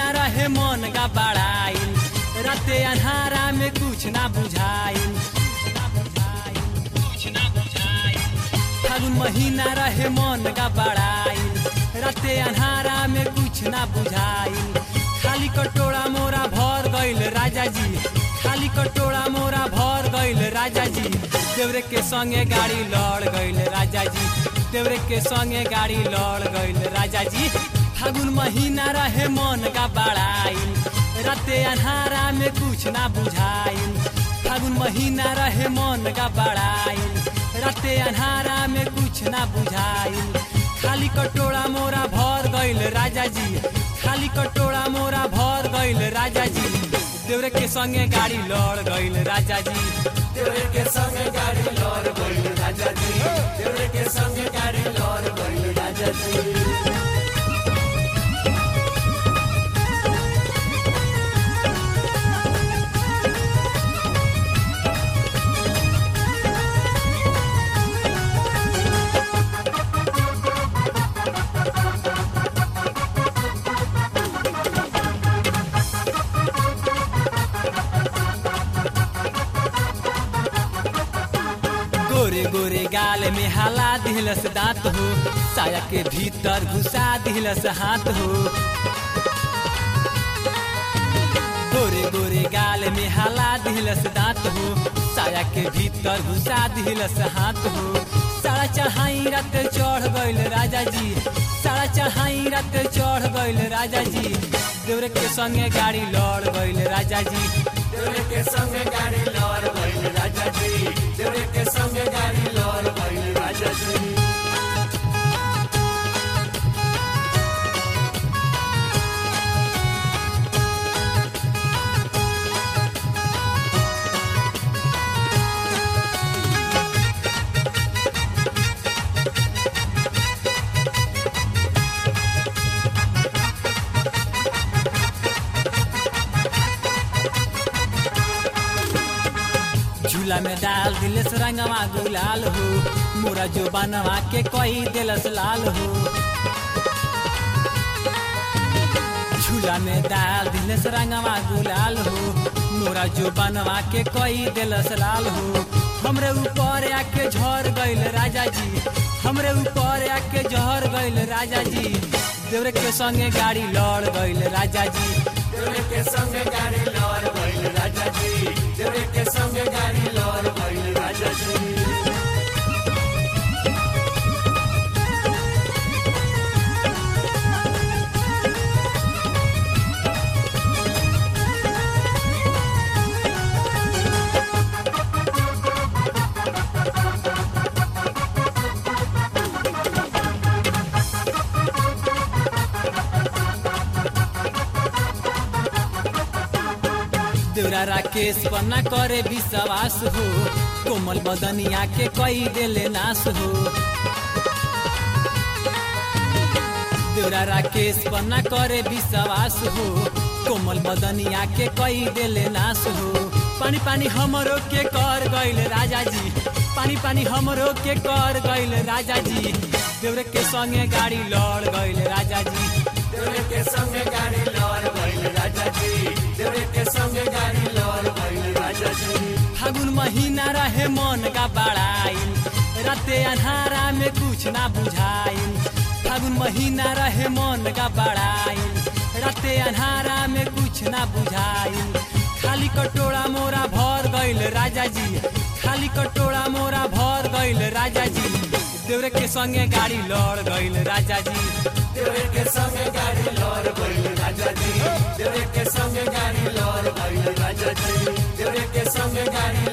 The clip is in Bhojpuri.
महीना रहे मन का बड़ाइल राते अन्हारा में कुछ ना बुझाइल फागुन महीना रहे मन का बड़ाइल राते अन्हारा में कुछ ना बुझाइल खाली कटोरा मोरा भर गइल राजा जी खाली कटोरा मोरा भर गइल राजा जी देवरे के संगे गाड़ी लड़ गइल राजा जी देवरे के संगे गाड़ी लड़ गइल राजा जी फागुन महीना रहे मन का बड़ाइल राते अन्हारा में कुछ ना बुझाइल फागुन महीना रहे मन का बड़ाइल राते अन्हारा में कुछ ना बुझाइल खाली कटोरा मोरा भर गइल राजा जी खाली कटोरा मोरा भर गइल राजा जी देवरे के संगे गाड़ी लड़ गइल राजा जी देवरे के संगे गाड़ी लड़ गइल राजा जी देवरे के संगे गाड़ी लड़ गइल राजा जी गोरे गोरे गाल में हाला दिलस दांत हो साया के भीतर घुसा दिलस हाथ हो गोरे गोरे गाल में हाला दिलस दांत हो साया के भीतर घुसा दिलस हाथ हो सारा चढ़ाई रात चढ़ गइल राजा जी सारा चढ़ाई रात चढ़ गइल राजा जी देवरे के संगे गाड़ी लड़ गइल राजा जी देवरे के संगे गाड़ी लड़ गइल राजा जी देवरे के संगे गाड़ी लड़ गइल राजा जी झूला में डाल दिलस रंगवा गुलाल हो मोरा जो बनवा के कोई दिलस लाल हो झूला में डाल दिलस रंगवा गुलाल हो मोरा जो बनवा के कोई दिलस लाल हो हमरे ऊपर आके झर गइल राजा जी हमरे ऊपर आके झर गइल राजा जी देवरे के संगे गाड़ी लड़ गइल राजा जी देवरे के संगे गाड़ी लड़ गइल राजा जी देवरे के संगे गाड़ी लड़ गइल राजा जी देवरा राकेश पन्ना करे विश्वास हो कोमल बदनिया के कई देले नाश हो देवरा राकेश पन्ना करे विश्वास हो कोमल बदनिया के कई देले नाश हो पानी पानी हमरो के कर गइल राजा जी पानी पानी हमरो के कर गइल राजा जी देवरे के संगे गाड़ी लड़ गइल राजा जी देवरे के संगे गाड़ी लड़ गइल राजा जी देवरे के संगे गाड़ी लड़ गइल राजा जी फागुन महीना रहे मन का बड़ाइल राते अन्हारा में कुछ ना बुझाइल फागुन महीना रहे मन का बड़ाइल राते अन्हारा में कुछ ना बुझाइल खाली कटोरा मोरा भर गइल राजा जी खाली कटोरा मोरा भर गइल राजा जी देवरे के संगे गाड़ी लड़ गइल राजा जी देवरे के संगे गाड़ी लड़ गइल राजा जी देवरे के संगे गाड़ी लड़ गइल राजा जी देवरे के संगे गाड़ी